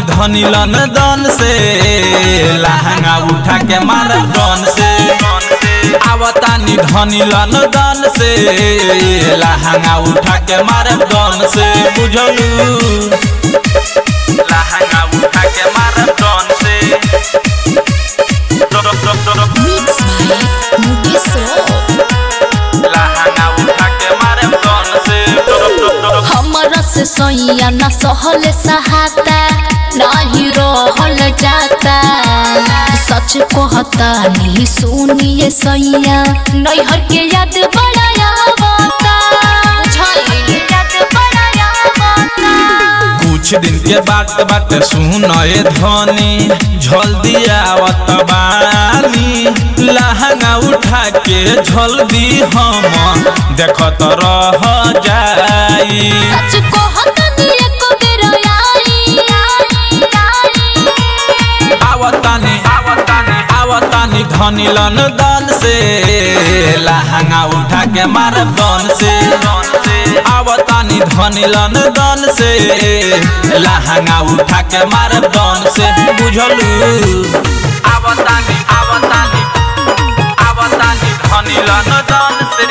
धनी लन दन से लहंगा उठा के मारब दन से आवतानी धनी लन दन से लहंगा उठा के मारब दन से बुझलू लहंगा उठा के मारब दन से Mix by Mukesh Rock. लहंगा उठा के मारब दन से हमरा से सैया न सहल सहाता नाही रहल जाता सच कहता नहीं सुनिए सैया नैहर के याद बड़ा आवता बुझाइल याद बड़ा आवता कुछ दिन के बात बात सुन ए धनी झल दियावत बानी लहंगा उठा के झल दी हम देखत रह जाई सच कहता नहीं एक बेर आई आवतानी आवतानी आवतानी धनी लन दन से लहंगा उठा के मारब दन से आवतानी धनी लन दन से लहंगा उठा के मारब दन से बुझलू आवतानी आवतानी आवतानी धनी लन दन से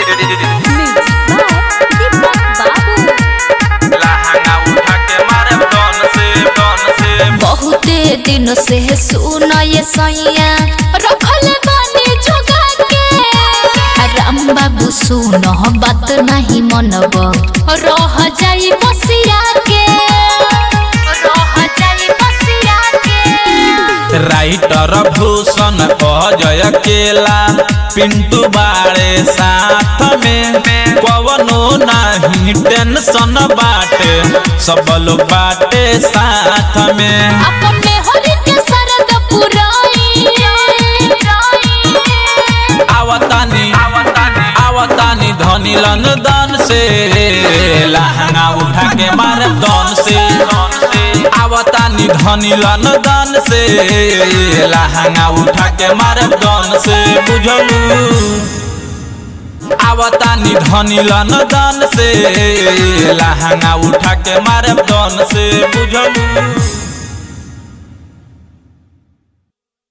लहंगा उठा के मारब दन से दन से बहुते दिन से सुन ये सैया रखल बानी जोगा के राम बाबू सुन बात नहीं मनब रह जाई बसिया के रह जाई बसिया के राइटर भूषण अजय केला पिंटू बाड़े साथ में पवनो नहीं टेंशन बाटे सब लोग बाटे साथ में अपने होली के सरद पुराई आवतानी आवतानी आवतानी धनी लन दन से लहंगा उठा के मारब दन से आवतानी धनी लन दन से लहंगा उठा के मारब दन से बुझलू आवतानी धनी लन दन से लहंगा उठा के मारब दन से बुझलू